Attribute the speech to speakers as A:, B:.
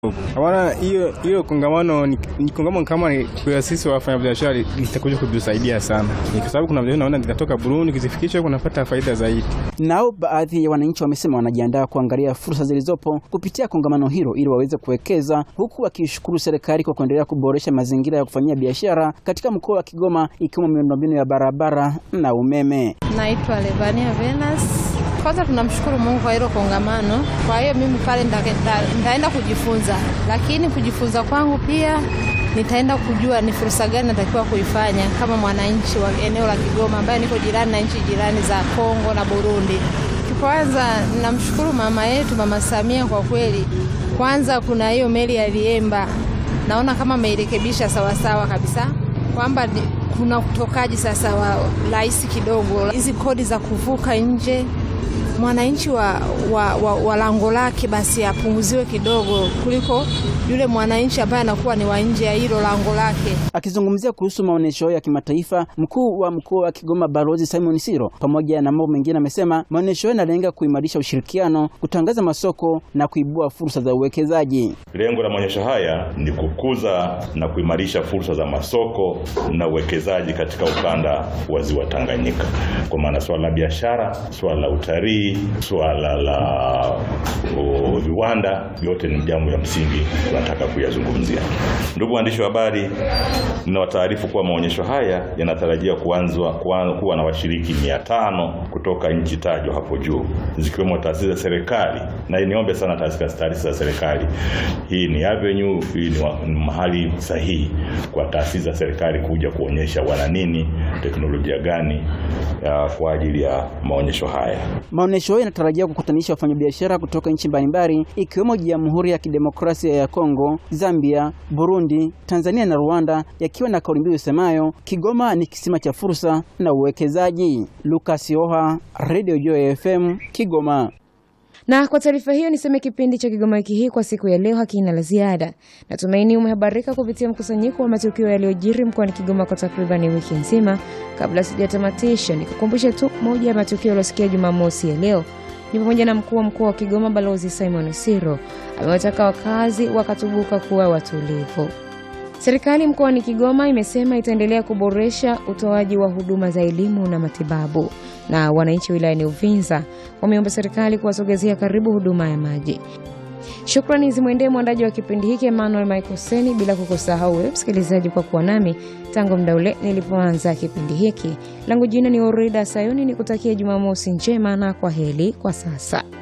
A: Hawana hiyo hiyo kongamano ni, ni kongamano kama ni kwa sisi wafanyabiashara litakuja kutusaidia sana, ni kwa sababu kuna vile naona zinatoka Burundi, kizifikisha kunapata faida zaidi.
B: Nao baadhi ya wananchi wamesema wanajiandaa kuangalia fursa zilizopo kupitia kongamano hilo ili waweze kuwekeza, huku wakishukuru serikali kwa kuendelea kuboresha mazingira ya kufanyia biashara katika mkoa wa Kigoma, ikiwemo miundombinu ya barabara na umeme.
C: Naitwa Levania Venus. Kwanza tunamshukuru Mungu kwa hilo kongamano. Kwa hiyo mimi pale nitaenda kujifunza, lakini kujifunza kwangu pia nitaenda kujua ni fursa gani natakiwa kuifanya kama mwananchi wa eneo la Kigoma ambaye niko jirani na nchi jirani za Kongo na Burundi. Kwanza namshukuru mama yetu Mama Samia kwa kweli. Kwanza kuna hiyo meli ya Liemba, naona kama ameirekebisha sawasawa kabisa, kwamba kuna utokaji sasa wa rahisi kidogo, hizi kodi za kuvuka nje mwananchi wa, wa, wa, wa lango lake basi apunguziwe kidogo kuliko yule mwananchi ambaye anakuwa ni wa nje ya hilo lango lake.
B: Akizungumzia kuhusu maonyesho ya kimataifa, mkuu wa mkoa wa Kigoma Balozi Simon Siro, pamoja na mambo mengine, amesema maonyesho hayo yanalenga kuimarisha ushirikiano, kutangaza masoko na kuibua fursa za uwekezaji.
D: Lengo la maonyesho haya ni kukuza na kuimarisha fursa za masoko na uwekezaji katika ukanda wa ziwa Tanganyika, kwa maana swala la biashara, swala la utalii, swala la viwanda, yote ni jambo ya msingi tunataka kuyazungumzia. Ndugu waandishi wa habari, ninawataarifu kuwa maonyesho haya yanatarajia kuanzwa kuwa na washiriki mia tano kutoka nchi tajwa hapo juu zikiwemo taasisi za serikali, na niombe sana taasisi za serikali, hii ni avenue, hii ni mahali sahihi kwa taasisi za serikali kuja kuonyesha wana nini, teknolojia gani ya kwa ajili ya maonyesho haya.
B: Maonyesho hayo yanatarajia kukutanisha wafanyabiashara kutoka nchi mbalimbali ikiwemo Jamhuri ya Kidemokrasia ya Kongo, Zambia, Burundi, Tanzania na Rwanda, yakiwa na kauli mbiu isemayo Kigoma ni kisima cha fursa na uwekezaji. Lucas Oha, Radio Joy FM, Kigoma.
E: Na kwa taarifa hiyo niseme kipindi cha Kigoma wiki hii kwa siku ya leo hakina la ziada. Natumaini umehabarika kupitia mkusanyiko wa matukio yaliyojiri mkoani Kigoma kwa takribani wiki nzima. Kabla sijatamatisha, nikukumbushe tu moja ya matukio yaliyosikia Jumamosi ya leo ni pamoja na mkuu wa mkoa wa Kigoma Balozi Simon Siro amewataka wakazi wakatubuka kuwa watulivu. Serikali mkoani Kigoma imesema itaendelea kuboresha utoaji wa huduma za elimu na matibabu, na wananchi wilayani Uvinza wameomba serikali kuwasogezea karibu huduma ya maji. Shukrani zimwendee mwandaji wa kipindi hiki Emmanuel Michael Seni, bila kukusahau wewe msikilizaji kwa kuwa nami tangu muda ule nilipoanza kipindi hiki. Langu jina ni Orida Sayuni, nikutakia Jumamosi njema na kwa heri kwa sasa.